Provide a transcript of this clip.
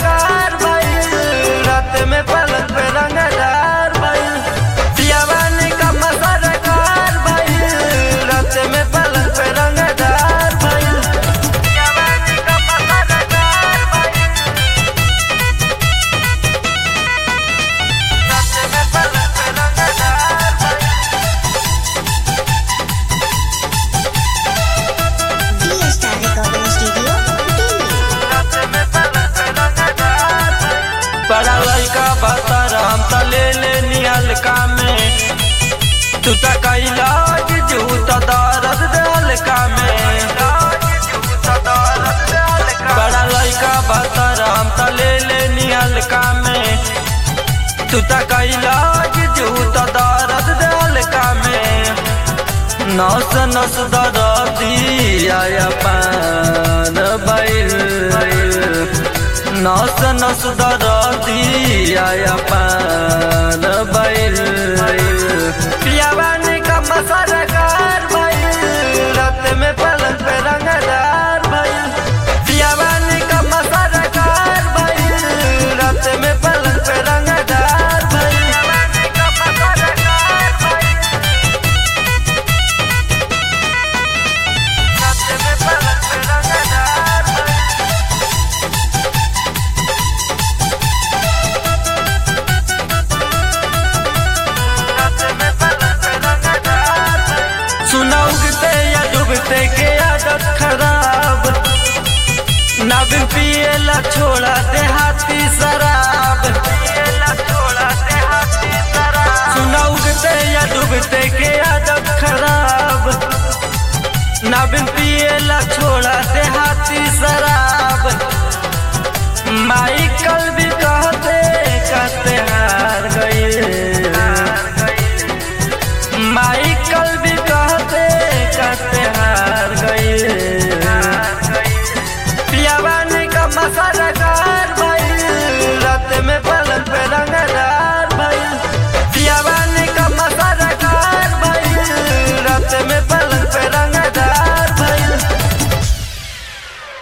सरकार भइल रात में पलक पे रंगदार भइल पियावानी कम सरकार भइल रात में पलक पे रंगदार भइल पियावानी कम सरकार भइल रात में पलक पे रंगदार भइल D Star Recording Studio, Delhi. बड़ा लड़का बतर हम त ले ले निहलका में तू त कैला जूत दर्द दलका में बड़ा लड़का बतर हम त ले ले निहलका में तू त कैला जूत दर्द दलका में नस नस दरदी आया पान बैल नस नस दरदी आया पान बैल पियावानी का सरकार भइल रात में पलक पे रंगदार भइल पियावानी का सरकार भइल रात में पलक पे रंगदार भइल पियावानी का सरकार भइल रात में पलक पे रंगदार भइल सुना उगते या डूबते के आदत खराब नबिन पिएला छोड़ा